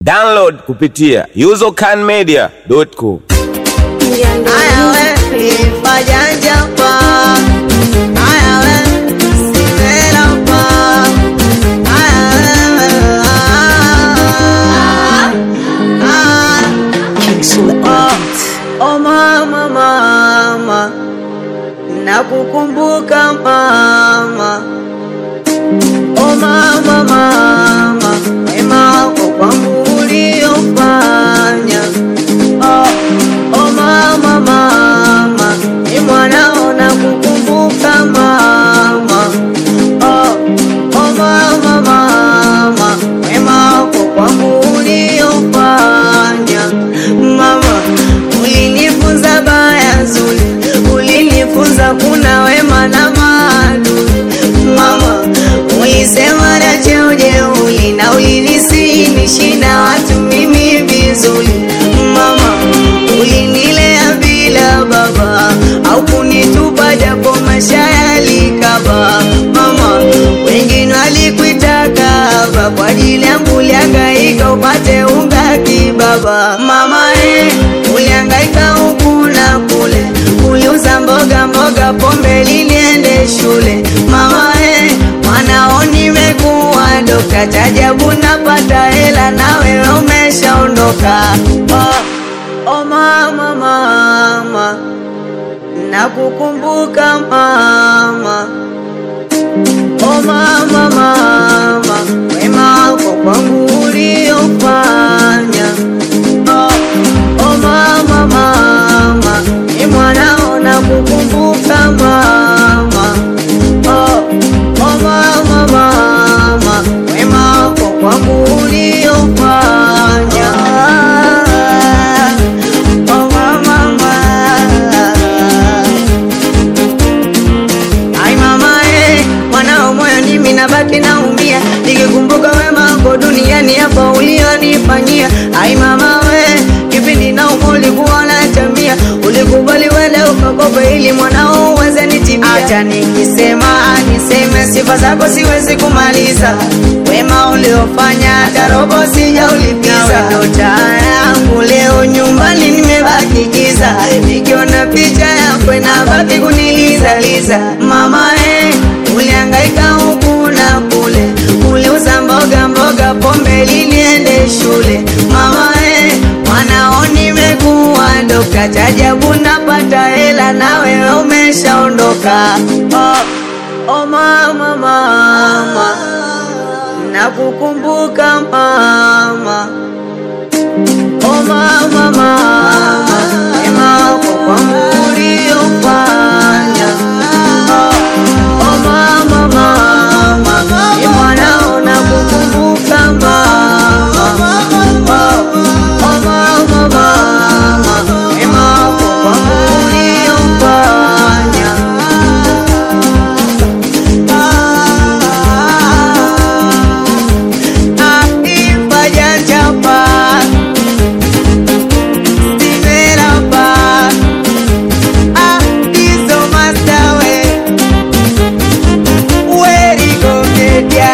Download kupitia usercanmedia.com. Haya we, ifajanja pa. Haya we, simela pa. Haya we, ah, ah. Oh, oh mama, mama, nakukumbuka mama. Oh mama, mama, wema wako kwangu uliofanya. Oh, oh mama, mama, ni mwanao nakukumbuka mama. Oh, oh mama, mama, wema wako kwangu uliofanya. Mama, ulinifunza baya zuri, ulinifunza kuna wema na maadui. Mama, ulisema na cheo jeuli na ulinisihi na watu mimi vizuri. Mama, ulinilea bila baba au kunitupa japo maisha yalikaba. Mama, wengine walikuitaka haba kwa ajili yangu ulihangaika upate unga kibaba. Mama, eh, ulihangaika huku na kule, uliuza mboga mboga, pombe ili niende shule. Mama, eh, mwanao nimekuwa dokta, tajabu napata hela na wewe umeshaondoka. Oh, oh mama, mama, nakukumbuka mama. Oh mama, mama, wema wako kwangu uliofanya. Oh, oh mama, mama, ni mwanao nakukumbuka mama. Oh, oh mama, mama, wema wako kwangu uliofanya. Oh mama, mama. Ai mama eh, mwanao moyo mimi nabaki naumia nikikumbuka wema wako duniani hapa ulionifanyia. Ai mama we, kipindi na ulikuwa unatambia, ulikubali wende ukakopa ili mwanao uweze nitimia. Acha nikisema niseme sifa zako siwezi kumaliza, wema uliofanya hata robo sijaulipiza. Ndo taa yangu leo nyumbani nimebaki giza, nikiona picha yako inabaki kunilizaliza. Mama eh, ulihangaika huku na kule, uliuza mboga mboga, pombe ili niende shule. Mama eh, mwanao nimekuwa dokta, tajabu napata hela na wewe umeshaondoka. Oh, oh mama, mama, nakukumbuka mama. Oh mama, mama, wema wako kwangu uliofanya. Oh, oh mama, mama, ni mwanao nakukumbuka mama. Oh, oh mama, mama, wema wako kwangu uliofanya. Ah, ifajanja pa Simerapa, ah, hizo mastawe, weri gogeja,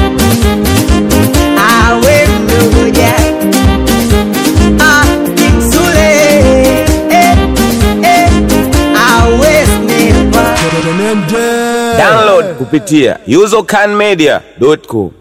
awe mdogoja, ah, kimsule, eh, eh, awe snipa. Download kupitia usercanmedia.com.